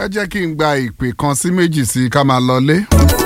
ẹ jẹ́ kí n gba ìpè kan sí méjì sí ká máa lọlé.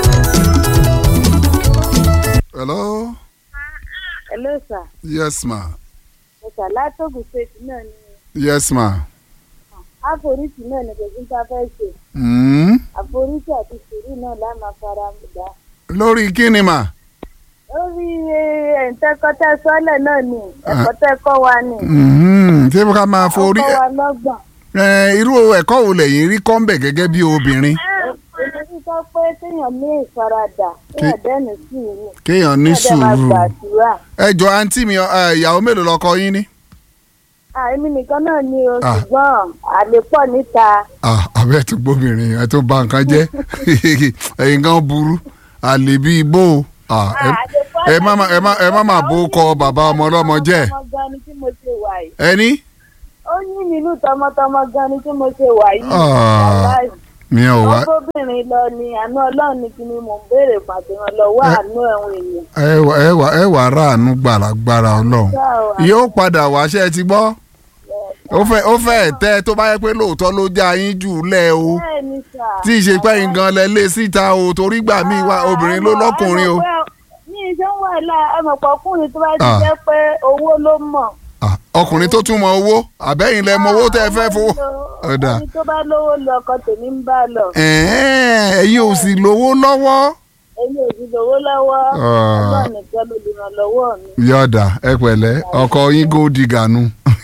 hello. hello sir yes ma. ẹ̀sà látòkù ṣètì náà ni yes ma. àforíṣi náà ni kò sí ta fẹ́ ṣe Mm. àforíṣi àti sùúrù náà láàmà fara dà lórí kíni mà. lórí ẹ̀ǹtẹ́kọ́tẹ́ sọ́lẹ̀ náà ni ẹ̀kọ́tẹ́kọ́ wa ni Mhm. ṣé ká máa forí ọkọ wa lọ́gbọ̀n. ẹ, irú ẹ̀kọ́ wo lẹ́yìn rí kọ́ńbẹ̀ gẹ́gẹ́ bí obìnrin èmi sọ pé kéèyàn ní ìfaradà kéèyàn dẹ́nu sùúrù kéèyàn ní kéèyàn dẹ́ máa sùúrù. gbàdúrà. ẹ jọ àǹtí mi ẹ, ìyàwó mélòó lọkọ yín ní. àìmí nìkan náà ni o Ah. ṣùgbọ́n àlè pọ̀ níta Ah, abẹ́ tó gbóbìnrin ẹ tó bà nǹkan jẹ́ ẹ̀yin gan burú àlè bíi bó o. Ah, ẹ- àlè pọ̀ ẹ má má- ẹ má ẹ má má bó kọ bàbá ọmọ ọlọ́mọ jẹ́ ọmọ gan ni tí mo ṣe wà yìí ẹni. ó yín nínú tọmọtọmọ gan ni tí mo ṣe wà yìí Ah. wàláhì. mi ò wá ọgbọ́bìnrin lọ ni àánú ọlọ́run ni kí ni mò ń béèrè pàtẹ́wọ́n lọ́wọ́ Ẹ- àánú ẹ̀wọ̀n èèyàn. ẹ wà ẹ wà ẹ wà ráàánú gbàràgbàrà ọlọ́run Ṣá o, yóò padà wáṣẹ́ ti gbọ́ ó fẹ́ ó fẹ́ tẹ́ tó bá yẹ pé lóòótọ́ ló já yín jù lẹ́ o bẹ́ẹ̀ ni sà. tí ì ṣe pé yín gan lẹ lé síta o torí gbà mí wá obìnrin ló lọ́kùnrin o. ní iṣẹ́ wà láà ẹmọ̀pọ̀ ọkùnrin tó bá ti Ah. jẹ́ pé owó ló mọ̀. Ah, ọkùnrin tó tún mọ owó àbẹ́yìn lẹ mọ owó tẹ́ ẹ fẹ́ fowó. Ọ̀dà. ẹni tó bá lówó lọ ọkọ tèmi ń bá lọ Ẹ̀ẹ́n, ẹ̀yin ò sì lówó lọ́wọ́. èmi ò sì lówó lọ́wọ́ Ah. ọlọ́run nìkan ló lè ràn lọ́wọ́ mi. yọ̀dà ẹ pẹ̀lẹ́ ọkọ yín gò dìgànú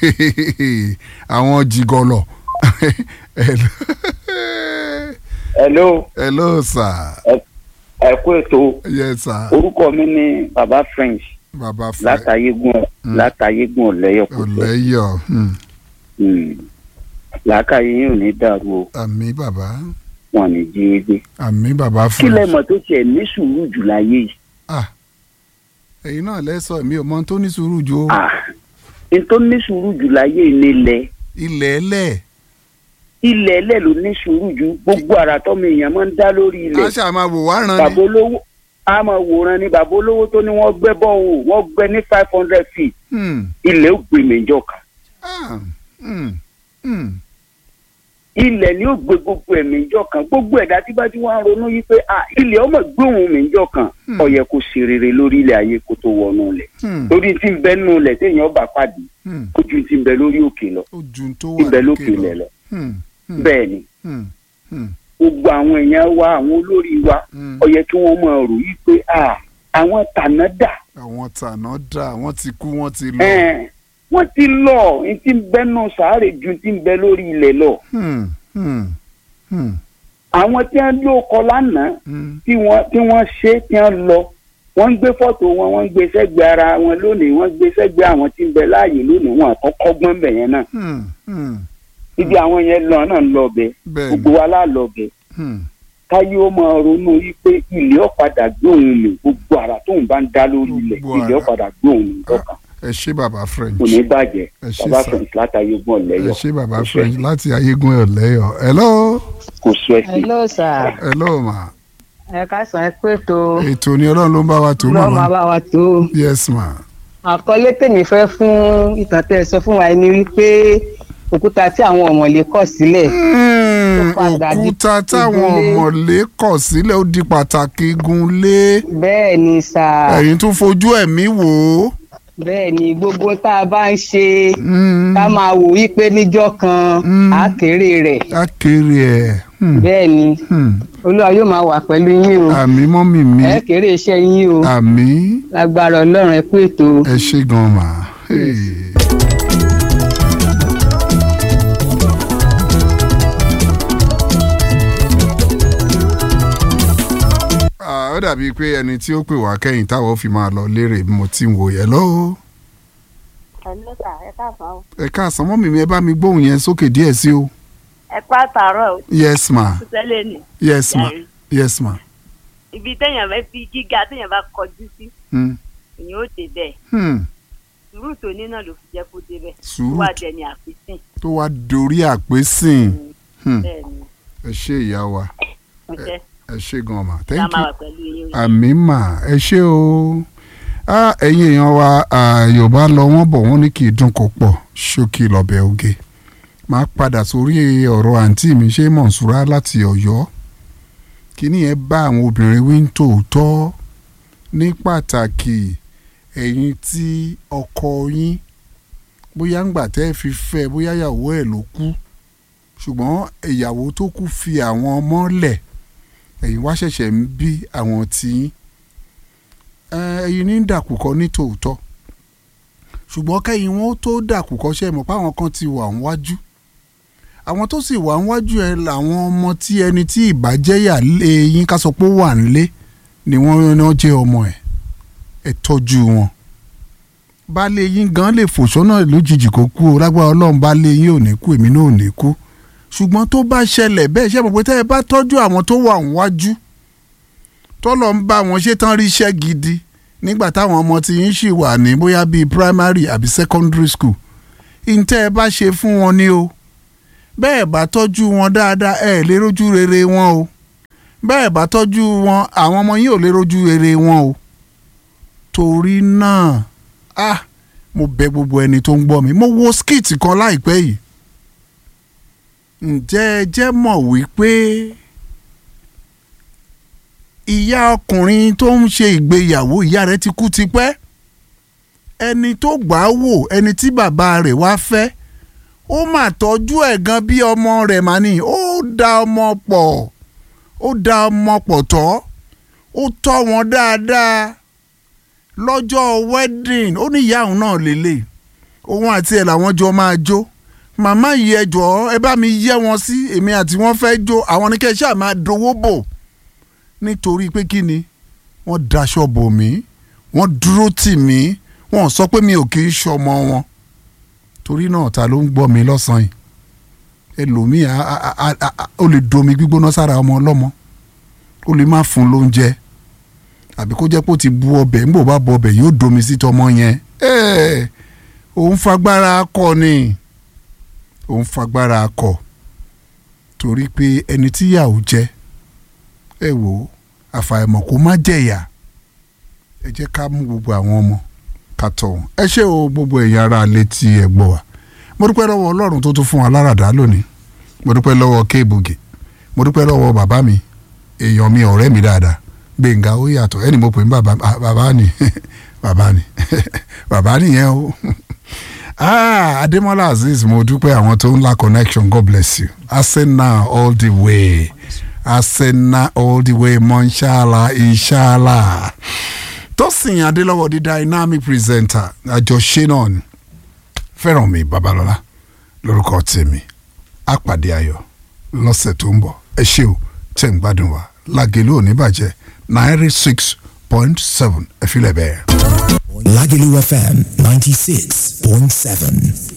àwọn jìgọlọ. hello hello sir ẹ kú ètò yes sir orúkọ mi ní baba french bàbá fẹ́ látàyégún látàyégún ọ̀lẹ́yọ̀kùtù ọ̀lẹ́yọ̀ hmm, làákàyè yín ò ní dàrú o àmì bàbá wọn ní jí gbé àmì bàbá kí lẹ fẹ́. mọ̀ tó tiẹ̀ ní sùúrù jù láyé yìí ah ẹ̀yin náà lẹ́sọ̀ mi ò mọ ohun tó ní sùúrù jù o ah n tó ní sùúrù jù láyé yìí nílẹ̀ ilẹ̀ ẹlẹ̀ ilẹ̀ ẹlẹ́ ló ní sùúrù jù gbogbo ara tọ́mọ èèyàn máa ń dá lórí ilẹ̀ aṣá máa wò wá ràn bàbá ní. olówó a máa wòran ni bàbá olówó tó ní wọ́n gbẹ́ bọ́ọ̀ wọ́n gbẹ́ ní five hundred feet Hmm, ilẹ̀ ó gbé méjọ kan ah, hmm, hmm, ilẹ̀ ni ó gbé gbogbo ẹ̀mí ìjọ kan gbogbo ẹ̀dá tí bá ti wá ń ronú yìí pé ah ilẹ̀ ọmọ gbóhùn mi ìjọ kan Hmm. ó yẹ kó ṣe rere lórí ilẹ̀ ayé kó tó wọnú ilẹ̀ hmm, lórí tí ń bẹ nínú ilẹ̀ téèyàn bá pàdé hmm. ó ju ti ń bẹ lórí òkè lọ ó ju tó ti wà ń bẹ lókè ilẹ̀ lọ Hmm, hmm, bẹ́ẹ̀ ni hmm, hmm, gbogbo àwọn èèyàn wa àwọn olórí wa hmm. ó yẹ kí wọ́n máa rò yìí pé ah àwọn tàná dà àwọn tànà dà wọ́n ti kú wọ́n ti lọ. ẹ̀ẹ́n wọ́n ti lọ ní ti ń bẹ nù sàárè ju ti ń bẹ lórí ilẹ̀ lọ Hmm, hmm, hmm, àwọn tí wọ́n ló kọ lánàá hmm. tí wọ́n tí wọ́n ṣe tí wọ́n lọ wọ́n ń gbé fọ́tò wọn wọ́n ń gbé sẹ́gbẹ̀ẹ́ ara wọn lónìí wọ́n ń gbé sẹ́gbẹ̀ẹ́ àwọn tí ń bẹ láàyè lónìí wọn àkọ́kọ́ gbọ́n bẹ̀ yẹn náà Hmm, hmm, ibi àwọn yẹn lọ náà ń lọ bẹ bẹ́ẹ̀ gbogbo ni. wa lá lọ bẹ Hmm, káyé ó máa ronú wípé ilé ọ̀padà gbé òun mi gbogbo ara tóun bá ń dá lórí ilẹ̀ Gbogbo ilé ara. ọ̀padà gbé òun mi lọ́kàn ẹ ṣé bàbá French kò ní bàjẹ́ ẹ ṣé bàbá sà. fẹ̀yìntì látàyè gbọ́n ẹ lẹ́yọ̀ ṣé bàbá Kò French sẹ́- láti ayégun ọ̀lẹ́yọ̀ hello kò sọ ẹ̀sìn hello sir hello ma ẹ káàsán ẹ pé tó ètò ni ọlọ́run ló ń bá wa tó lọ́ọ́ máa màmá bá wa tó yes ma àkọlé tèmi fẹ́ fún ìtàn tẹ́ ẹ sọ fún wa ni wípé òkúta tí àwọn ọ̀mọ̀lé kọ̀ sílẹ̀ Hmm, Ó padà di òkúta táwọn igunlé. ọ̀mọ̀lé kọ̀ sílẹ̀ ó di pàtàkì igunlé bẹ́ẹ̀ ni sà ẹ̀yin tún fojú ẹ̀mí wò ó. bẹ́ẹ̀ ni gbogbo tá a bá ń ṣe Hmm, ká máa wò wípé níjọ́ kan Mm. á kéré rẹ̀ á kéré ẹ̀ Hmm, bẹ́ẹ̀ ni hmm. olúwa yóò máa wà pẹ̀lú yín o àmì mọ́mì mi ẹ kéré iṣẹ́ yín o àmì lágbára ọlọ́run ẹ kú ètò ẹ ṣé gan mà. Hey. Ah, ó dàbíi pé ẹni tí ó pè wá kẹ́yìn táwọn ó fi máa lọ lérè bí mo ti ń wò yẹn lọ́wọ́ ẹ̀lọ́ sà ẹ káàsán o. ẹ káàsán mọ́mì mi ẹ bá mi gbóhùn yẹn sókè díẹ̀ sí o. ẹ pa àtàárọ̀ o yes ma tẹ́lẹ̀ ni yes ma Jàre. yes ma. ibi téèyàn fẹ́ fi gíga téèyàn bá kọjú sí Hmm. èèyàn ó dé bẹ́ẹ̀ Hmm. sùúrù tó ní náà ló fi jẹ́ kó dé bẹ́ẹ̀ Sùúrù wà dẹni àfisìn tó wá dorí àpésìn Hmm. bẹ́ẹ̀ ni ẹ ṣé ìyá wa mo jẹ́ ẹ ṣé gan ma ká thank máa you. wà pẹ̀lú yín o. àmì mà ẹ ṣé o Ah, ẹ̀yin èèyàn wa ah, yorùbá lọ wọ́n bọ̀ wọ́n ní kì í dùn kó pọ̀ ṣókí lọ́bẹ̀ oge máa padà sórí ọ̀rọ̀ àǹtí mi ṣé mọ̀nsúrà láti ọ̀yọ́ kíní ẹ bá àwọn obìnrin wí ń tòótọ́ ní pàtàkì ẹ̀yin tí ọkọ yín bóyá ń gbà tẹ́ ẹ fi fẹ́ bóyá ìyàwó ẹ̀ ló kú ṣùgbọ́n ìyàwó tó kú fi àwọn ọmọ lẹ̀ ẹ̀yin wá ṣẹ̀ṣẹ̀ ń bí àwọn tiyín ẹ̀yin ní dàkúkọ ní tòótọ́ ṣùgbọ́n kẹ́yìn wọn tó dàkúkọ ṣe mọ̀ pé àwọn kan ti wà níwájú àwọn tó sì wà níwájú ẹ làwọn ọmọ tí ẹni tí ìbàjẹ́yà lé yín ká sọ pé ó wà nílé ni wọ́n náà jẹ́ ọmọ ẹ̀ ẹ tọ́jú wọn baálé yín gan lè fò sọ́nà lójijì kó kú o lágbára ọlọ́run baálé yín ò ní kú èmi náà ò ní kú ṣùgbọ́n tó bá ṣẹlẹ̀ bẹ́ẹ̀ ṣe mọ̀ pé tẹ́ ẹ bá tọ́jú àwọn tó wà níwájú tọ́lọ̀ ń bá wọn ṣe tán rí iṣẹ́ gidi nígbà táwọn ọmọ tí yín ṣì wà ní bóyá bíi primary àbí secondary school ìǹtẹ́ ẹ bá ṣe fún wọn ni o bẹ́ẹ̀ bá tọ́jú wọn dáadáa ẹ lè rójú rere wọn o bẹ́ẹ̀ bá tọ́jú wọn àwọn ọmọ yín ò lè rójú rere wọn o torí náà ah mo bẹ̀ gbogbo ẹni tó ń gbọ́ mi mo wo skit kan láìpẹ́ yìí ǹjẹ́ ẹ jẹ́ mọ̀ wípé ìyá ọkùnrin tó ń ṣe ìgbéyàwó ìyá rẹ̀ ti kú tipẹ́ ẹni tó gbà á wò ẹni tí bàbá rẹ̀ wá fẹ́ ó mà tọ́jú ẹ̀ gan bí ọmọ rẹ̀ mà ní ó da ọmọ pọ̀ ó da ọmọ pọ̀ tọ́ ó tọ́ wọn dáadáa lọ́jọ́ wedding ó ní ìyá òun náà lélẹ̀ òun àti ẹ̀ làwọn jọ máa jó màmá yìí ẹ jọ̀ọ́ ẹ bá mi yẹ wọn sí èmi àti wọn fẹ́ jó àwọn ní kẹ́ ẹ ṣáà máa dowó bò nítorí pé kí ni wọ́n daṣọ bò mí wọ́n dúró tì mí wọ́n sọ pé mi ò kì í ṣọmọ wọn torí náà ta ló ń gbọ́ mi lọ́sàn-án yìí ẹlòmíì ó lè domi gbígbóná sára ọmọ ọlọ́mọ ó lè má fún lóúnjẹ àbí kó jẹ́ pé ó ti bu ọbẹ̀ nígbà ó bá bu ọbẹ̀ yóò domi sí tọmọ yẹn òun fagbára akọ ni òun fagbára akọ torí pé ẹni tíyàwó jẹ ẹ wò ó àfàìmọ̀ kó má jẹ̀yà ẹ jẹ́ ká mú gbogbo àwọn ọmọ ká tọ̀ wọ́n ẹ ṣé o gbogbo ẹ̀yin ará létí ẹ gbọ́ wa mo dúpẹ́ lọ́wọ́ ọlọ́run tó tún fún wa láràdá lónìí mo dúpẹ́ lọ́wọ́ kéèbùgì mo dúpẹ́ lọ́wọ́ bàbá mi èèyàn mi ọ̀rẹ́ mi dáadáa gbẹ̀ngà ó yàtọ̀ ẹni mo pè ní bàbá bàbá ni bàbá ni bàbá nìyẹn o ah Adémọ́lá Azeez mo dúpẹ́ àwọn tó ń la connection God bless you Arsenal all the way Arsenal all the way mọ́ṣálá inshallah Tósìn Adélọ́wọ̀ di dynamic presenter àjọṣe náà ni Fẹ́rànmi Babalọ́lá lórúkọ tèmi àpàdé ayọ̀ lọ́sẹ̀ tó ń bọ̀ ẹ ṣé o tẹ̀ ń gbádùn wa Lágelú ò ní bàjẹ́ ninety six point seven ẹ fi lẹ̀ bẹ́ẹ̀. Lagelu FM 96.7.